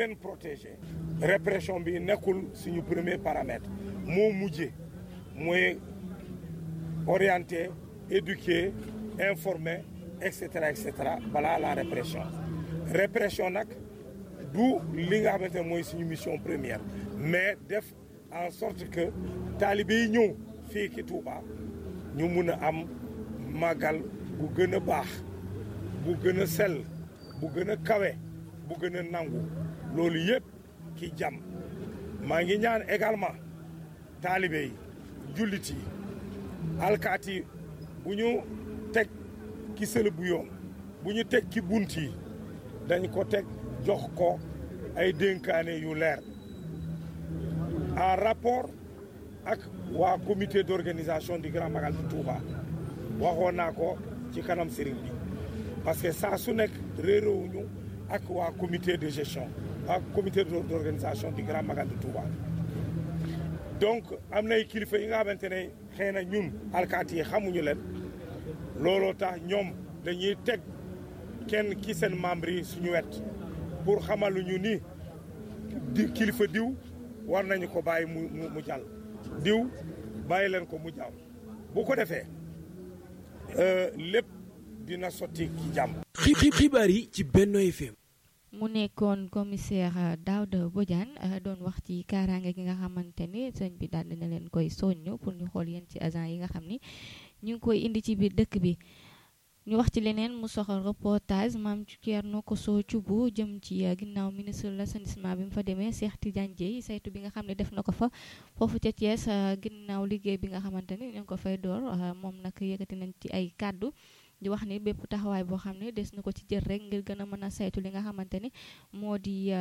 leen protéger répression bi nekkul suñu premier paramètre moo mujje mooy orienter éduquer informer et cetera et cetera balaa la répression répression nag du li nga xamante ne mooy suñu mission première mais def en sorte que taalibe yi ñëw fii ki Touba ñu mun a am màggal bu gën a baax bu gën a sell bu gën a kawe bu gën a nangu loolu yëpp ki jàmm maa ngi ñaan également taalibe yi jullit yi alkaat yi bu ñu teg ki sël bu yoon bu ñu teg ki bunt yi dañ ko teg jox ko ay dénkaane yu leer en rapport ak waa comité d'organisation du Grand Magal de Touba waxoon naa ko ci kanam sëriñ bi parce que saa su nekk réeróowuñu ak waa comité de gestion ak comité d'organisation du Grand Magal de Touba donc am nay kilifa yi nga xamante ne xëy na ñun alkaati yi xamuñu leen looloo tax ñoom dañuy teg kenn ki seen membre yi suñu wet pour xamaluñu ni di kilifa diw war nañu ko bàyyi mu mu jàll diw bàyyi leen ko mu jàll bu ko defee lépp dina sotti ci jàmm. xibaar yi ci Benno FM. mu nekkoon commissaire Daouda Bodiane doon wax ci kaaraange gi nga xamante ni sëñ bi daal dina leen koy soññ pour ñu xool yéen ci agent yi nga xam ni ñu ngi koy indi ci biir dëkk bi. ñu wax ci leneen mu soxal reportage maam Thierno Kosso Thioub jëm ci ginnaaw ministre de l'assainissement bi mu fa demee Cheikh Tidiane Dièye saytu bi nga xam ne def na ko fa foofu ca Thiès ginnaaw liggéey bi nga xamante ni ñu ngi ko fay door moom nag yëkkati nañ ci ay kàddu di wax ni bépp taxawaay boo xam ne des na ko ci jël rek ngir gën a mën a saytu li nga xamante ni moo di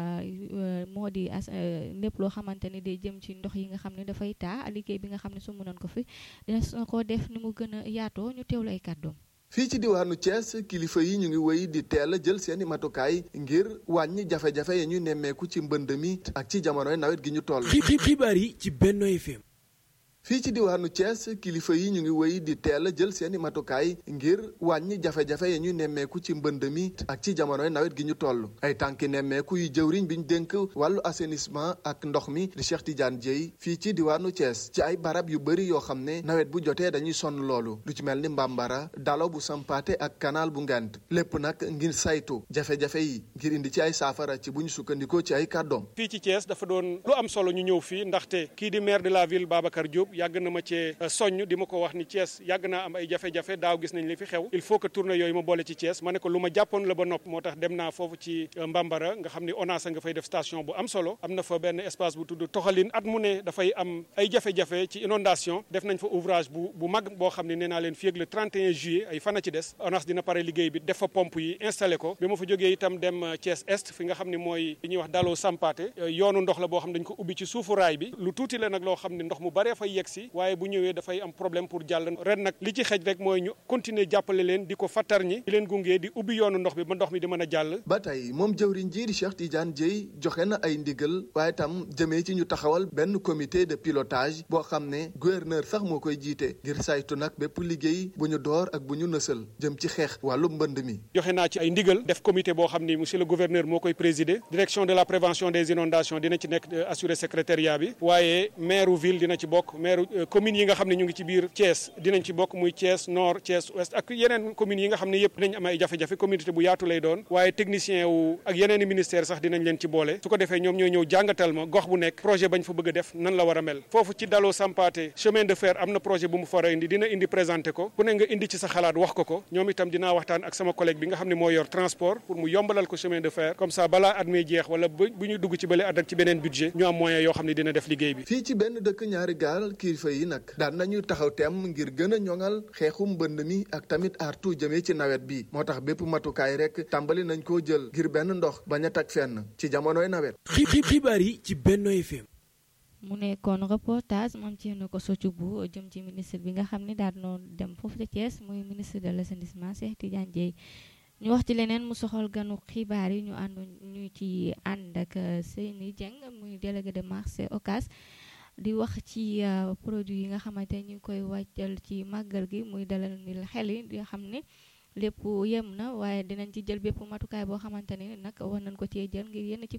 moo di as lépp loo xamante ni day jëm ci ndox yi nga xam ne dafay taa liggéey bi nga xam ne su mënoon ko fi des na ko def ni mu gën a yaatoo ñu teewlu ay kàddoom fii ci diwaanu Thiès kilifa yi ñu ngi wéy di teel a jël seeni matukaay ngir wàññi jafe-jafe ya ñu nemmeeku ci mbënd mi ak ci jamonoy nawet gi ñu toll. xibaar yi ci Benno FM. fii ci diwaanu Thiès kilifa yi ñu ngi wéy di teel a jël seeni matukaay ngir wàññi jafe-jafe ya ñu nemmeeku ci mbënd mi ak ci jamonoy nawet gi ñu toll ay tànki nemmeeku yu jëwriñ bi ñu dénk wàllu assainissement ak ndox mi di Cheikh Tidiane Dièye fii ci diwaanu Thiès ci ay barab yu bëri yoo xam ne nawet bu jotee dañuy sonn loolu lu ci mel ni Mbambara dalo bu Sampaate ak canal bu Ngent lépp nag ngir saytu jafe-jafe yi ngir indi ci ay saafara ci bu ñu sukkandikoo ci ay kàddoom. fii ci Thiès dafa doon lu am solo ñu ñëw fii ndaxte kii di maire de la ville Babacar Diop yàgg na ma cee soññ di ma ko wax ni Thiès yàgg naa am ay jafe-jafe daaw gis nañ li fi xew il faut que tournée yooyu ma boole ci Thiès ma ne ko lu ma jàppoon la ba nopp moo tax dem naa foofu ci Mbambara nga xam ni ONAS nga fay def station bu am solo am na fa benn espace bu tudd toxalin at mu ne dafay am ay jafe-jafe ci inondation def nañ fa ouvrage bu bu mag boo xam ne nee naa leen fii ak le 31 juillet ay fan a ci des ONAS dina pare liggéey bi def fa pompe yi installé ko bi ma fa jógee itam dem Thiès Est fi nga xam ne mooy li ñuy wax daloo Sampaate yoonu ndox la boo xam ne dañ ko ubbi ci suufu raay bi lu tuuti la nag loo xam ne ndox mu baree fay yegg si waaye bu ñëwee dafay am problème pour jàll ren nag li ci xej rek mooy ñu continuer jàppale leen di ko fattar ñi di leen gunge di ubbi yoonu ndox bi ba ndox mi di mën a jàll ba tey moom jëwriñ ji di Cheikh Tidiane Dièye joxe na ay ndigal waaye tam jëmee ci ñu taxawal benn comité de pilotage boo xam ne gouverneur sax moo koy jiite ngir saytu nag bépp liggéey bu ñu door ak bu ñu nësal jëm ci xeex wàllu mbënd mi joxe naa ci ay ndigal def comité boo xam ni monsieur le gouverneur moo koy présider direction de la prévention des inondations dina ci nekk assurer secrétariat bi waaye maire ville dina ci bokk maire commune yi nga xam ne ñu ngi ci biir Thiès dinañ ci bokk muy Thiès nord Thiès ouest ak yeneen communes yi nga xam ne yëpp dinañ am ay jafe-jafe communauté bu yaatu lay doon waaye technicien wu ak yeneen i ministère sax dinañ leen ci boole su ko defee ñoom ñooy ñëw jàngatal ma gox bu nekk projet bañ fa bëgg a def nan la war a mel foofu ci daloo Sampaate chemin de fer am na projet bu mu fara indi dina indi présenté ko ku ne nga indi ci sa xalaat wax ko ko ñoom itam dinaa waxtaan ak sama collègue bi nga xam ne moo yor transport pour mu yombalal ko chemin de fer comme ça balaa at mi jeex wala bu ñu dugg ci bële at ak ci beneen budget ñu am moyen yoo xam ne dina def liggéey bi fii ci benn dëkk ñaari gaal kilifa yi nag daan nañu taxaw tem ngir gën a ñoŋal xeexum mbënd mi ak tamit artu jëmee ci nawet bi moo tax bépp matukaay rek tàmbali nañ koo jël ngir benn ndox bañ a tag fenn ci jamonoy nawet. xibaar yi ci Benno FM. mu nekkoon reportage moom ci na ko soccu bu jëm ci ministre bi nga xam ne daal noonu dem foofu ca Thiès muy ministre de l'assainissement Cheikh Tidiane Dièye ñu wax ci leneen mu soxal ganu xibaar yi ñu ànd ñu ci ànd ak Seyni Dieng muy délégué de marché Ocas di wax ci produit yi nga xamante ñu ngi koy wàccal ci màggal gi muy dalal ni xel yi nga xam ne lépp yem na waaye dinañ ci jël bépp matukaay boo xamante ne nag war nañ ko cee jël ngir yenn ci